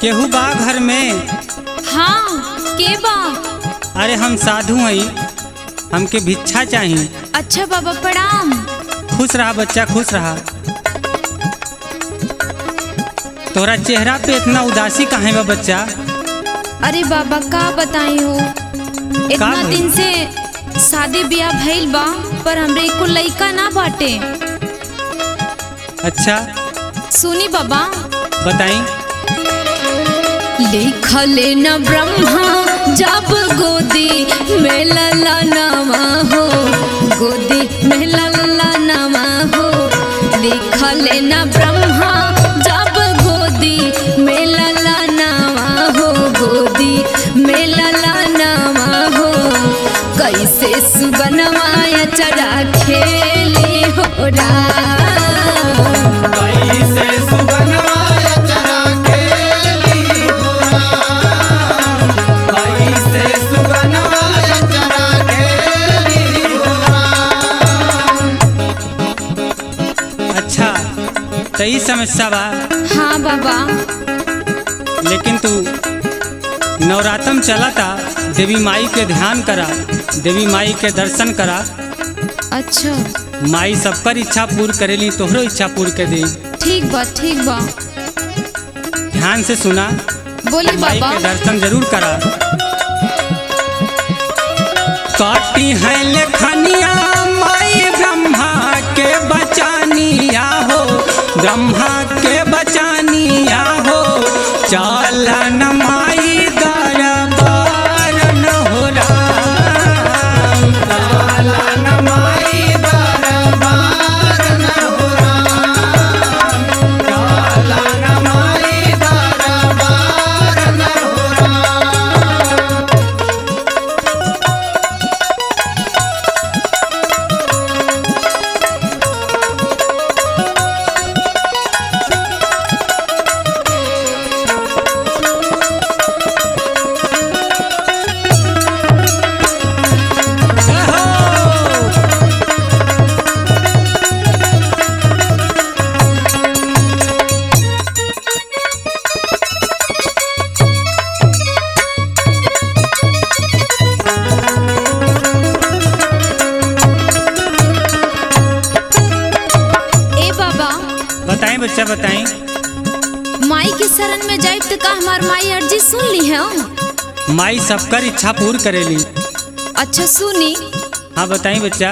केहू बा घर में हाँ के बा अरे हम साधु हई हमके भिक्षा चाही अच्छा बाबा प्रणाम खुश रहा बच्चा खुश रहा तोरा चेहरा पे इतना उदासी काहे बा बच्चा अरे बाबा का बताई हो इतना भइल? दिन से शादी ब्याह भइल बा पर हमरे एको लइका ना बाटे अच्छा सुनी बाबा बताई लिखले न ब्रह्मा जब गोदी में लला नवा हो गोदी में लला नवा हो लिखले न ब्रह्मा जब गोदी में लला नवा हो गोदी में लला नवा हो कैसे सुबनवाया चढ़ा खेली हो राम अच्छा तो ई समस्या बा हाँ बाबा लेकिन तू नवरात्रम चला था देवी माई के ध्यान करा देवी माई के दर्शन करा अच्छा माई सबकर इच्छा पूर्ण करेली तोहरो इच्छा पूर्ण कर दी ठीक बा ठीक बा ध्यान से सुना बोली माई बाबा के दर्शन जरूर करा काटी है लेखनिया माई ब्रह्मा के बचानिया हो ब्रह्मा के बचानिया हो चालन माई दरबार न हो राम चालन माई दरबार न हो राम चालन माई दरबार न हो राम ए बाबा बताएं बच्चा बताएं माई के शरण में जाइब तो का हमार माई अर्जी सुन ली है माई सबकर इच्छा पूर्ण करेली अच्छा सुनी हाँ बताएं बच्चा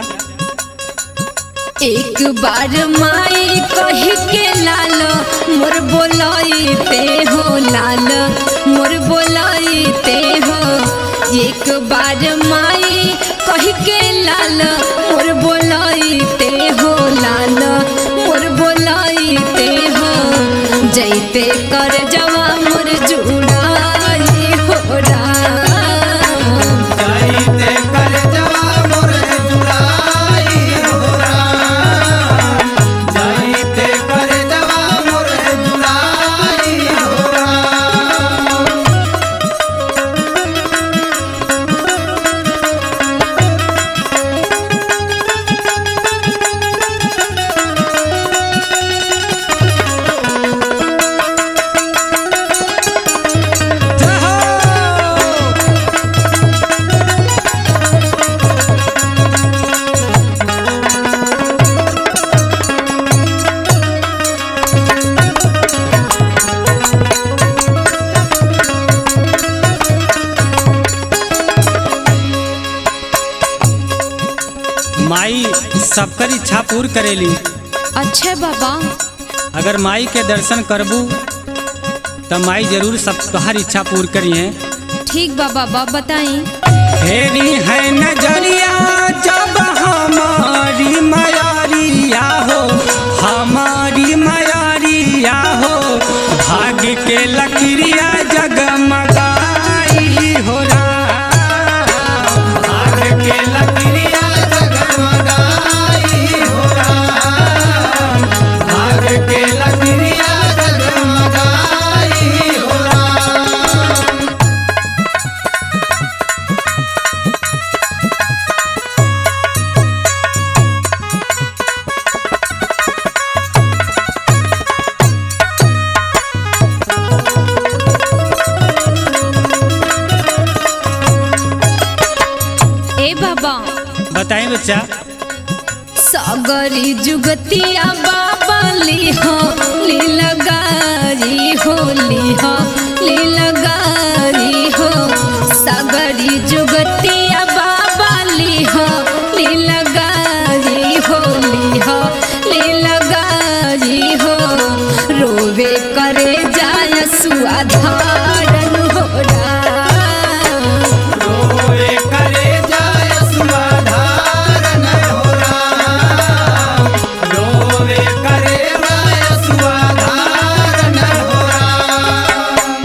एक बार माई कही के लाल मोर बोलाई ते हो लाल मोर बोलाई ते हो एक बार माई कही के लाल मोर बोलाई ते हो लाल मोर बोलाई ते हो जैते कर जवा मोर जुड़ाई हो राम माई सबकर इच्छा पूर्ण करेली अच्छा बाबा अगर माई के दर्शन करबू तो माई जरूर सब तुम्हारी इच्छा पूर्ण करी है ठीक बा बाबा बताई फेरी है नजरिया जब हमारी मयारिया हो हमारी मयारिया हो भाग्य के लकड़िया जगमगाई हो राम भाग्य के लकड़िया जगमगाई हो राम भाग्य के लकड़िया जगमगाई हो राम बच्चा सागरी जुगतिया बाबा लिहो लीला गारी हो लिहो लीला गारी हो सागरी जुगतिया बाबा लिहो लीला गारी हो लिहो लीला गारी हो रोवे करे जाय सुआधारन हो राम। रोए करे जाय सुधारन हो राम रोए करे जाय सुधारन हो राम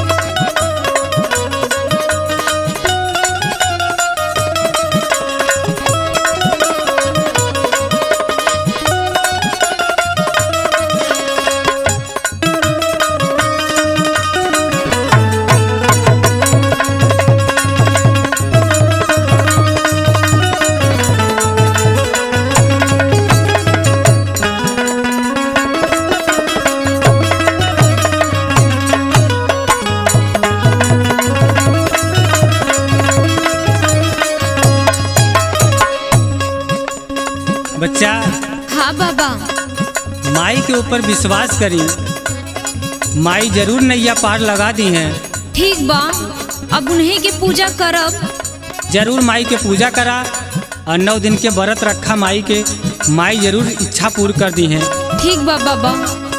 बच्चा हाँ बाबा माई के ऊपर विश्वास करी माई जरूर नैया पार लगा दी हैं ठीक बा अब उन्हीं की पूजा करब जरूर माई के पूजा करा और नौ दिन के व्रत रखा माई के माई जरूर इच्छा पूरी कर दी हैं ठीक बा बाबा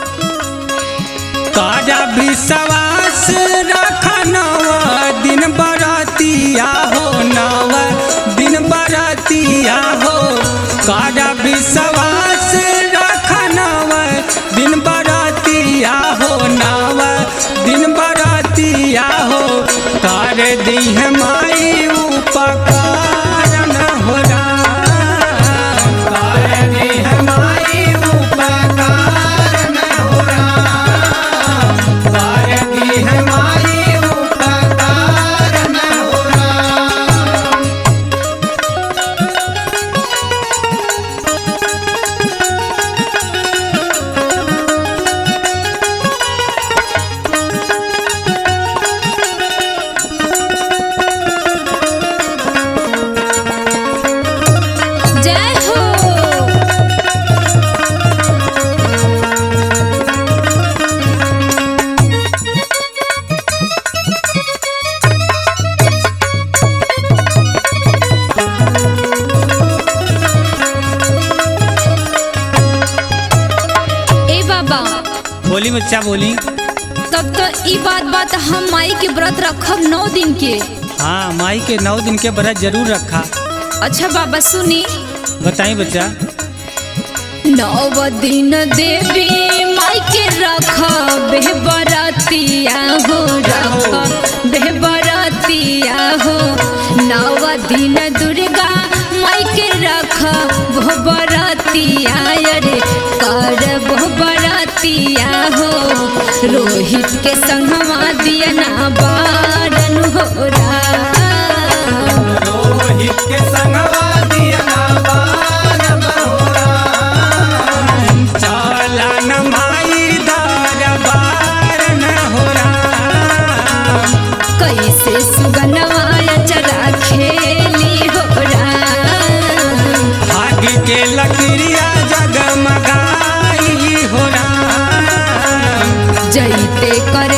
काजा विश्वास रखा नव दिन बरातिया हो नव दिन बरातिया हो काजा विश्वास रखा नव दिन बरातिया हो नव दिन बरातिया हो कर दी है माई उपकार न हो राम। कर दी है माई उपकारन हो राम कर दी है माई उपकारन हो राम जय हो ए बाबा बोली बच्चा बोली तब तो ई बात बात हम माई के व्रत रखब नौ दिन के हाँ माई के नौ दिन के व्रत जरूर रखा अच्छा बाबा सुनी बताई बच्चा नव दिन देवी माई के रख बेबरतिया हो रख बेबरतिया हो नव दिन दुर्गा माई के रख बरतिया रे कर बरतिया हो रोहित के संगवा दिया ना बारन हो राम। रोहित के संगवा दिया ना बार बहोरा चला न माई दरबार न हो राम। कैसे सुगनवा चरा खेली हो राम। भाग्य के लकड़िया जगमगाई हो राम। जैते कर